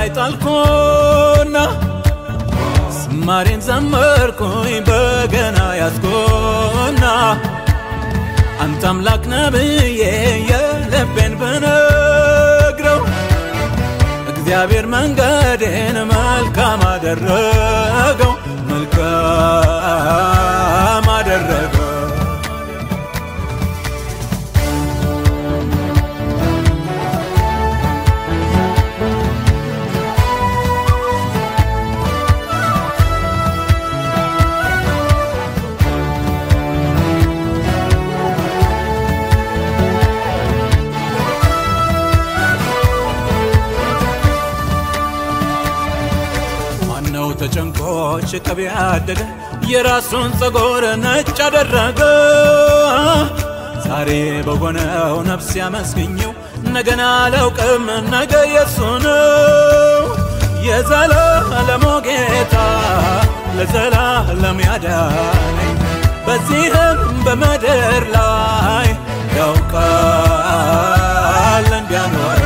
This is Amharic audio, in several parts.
ጣልኩና ዝማሬን ዘመርኩኝ በገና ያዝኩና አንተ አምላክ ነህ ብዬ የልቤን ብነግረው እግዚአብሔር መንገዴን መልካም አደረገው መልካም አደረገው ማነው ተጨንቆ ሽቅብ ያደገ የራሱን ፀጉር ነጭ አደረገ ዛሬ በሆነው ነፍስ ያመስግኘው ነገን አላውቅም ነገ የሱ ነው የዘላለሙ ጌታ ለዘላለም ያዳነኝ በዚህም በምድር ላይ ያውቃል እንዲያኖረ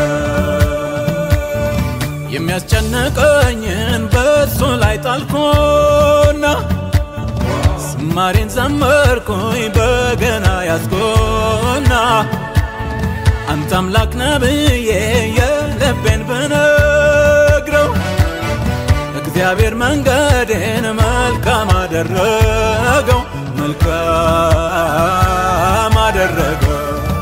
የሚያስጨንቀኝን በእሱ ላይ ጣልኩና ዝማሬን ዘመርኩኝ በገና ያዝኩና አንተ አምላክ ነህ ብዬ የልቤን ብነግረው እግዚአብሔር መንገዴን መልካም አደረገው መልካም አደረገው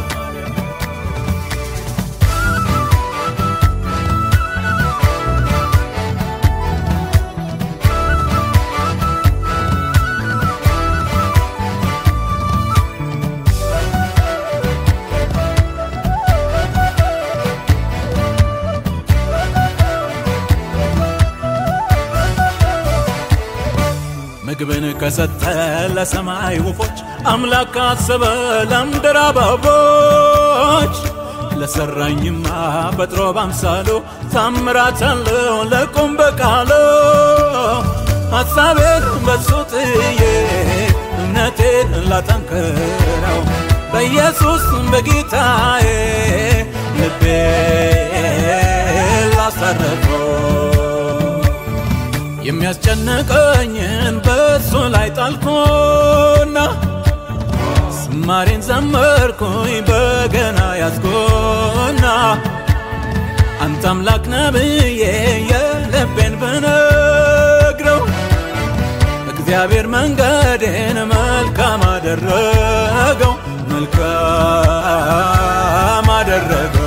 ምግብን ከሰጠ ለሰማይ ወፎች አምላክ ካሰበ ለምድር አበቦች ለሰራኝማ ፈጥሮ ባምሳሉ ታምራት አለው ለቁም በቃሉ ሐሳቤን በሱ ጥዬ እምነቴን ላጠንክረው በኢየሱስ በጌታዬ ልቤ ላሳረፈው የሚያስጨንቀኝን በእሱ ላይ ጣልኩና ዝማሬን ዘመርኩኝ በገና ያዝኩና አንተ አምላክ ነህ ብዬ የልቤን ብነግረው እግዚአብሔር መንገዴን መልካም አደረገው መልካም አደረገው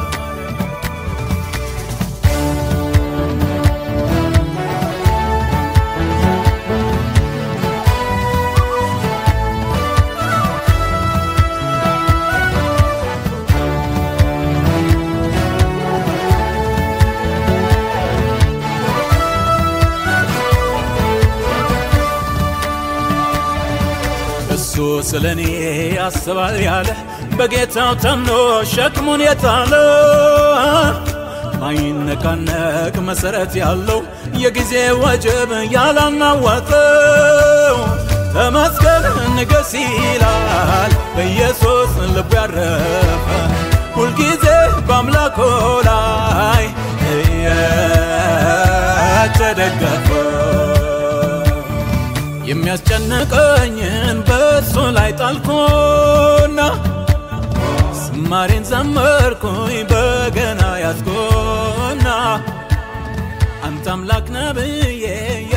እሱ ስለ እኔ ያስባል ያለ በጌታው ተምኖ ሸክሙን የጣለ ማይነቃነቅ መሰረት ያለው የጊዜ ወጀብ ያላናወጠው ተመስገን ንገስ ይላል በኢየሱስ ልቡ ያረፈ ሁልጊዜ በአምላኮ ላይ እየተደገፈ የሚያስጨንቀኝን በእሱ ላይ ጣልኩና ዝማሬን ዘመርኩኝ በገና ያዝኩና አንተ አምላክ ነህ ብዬ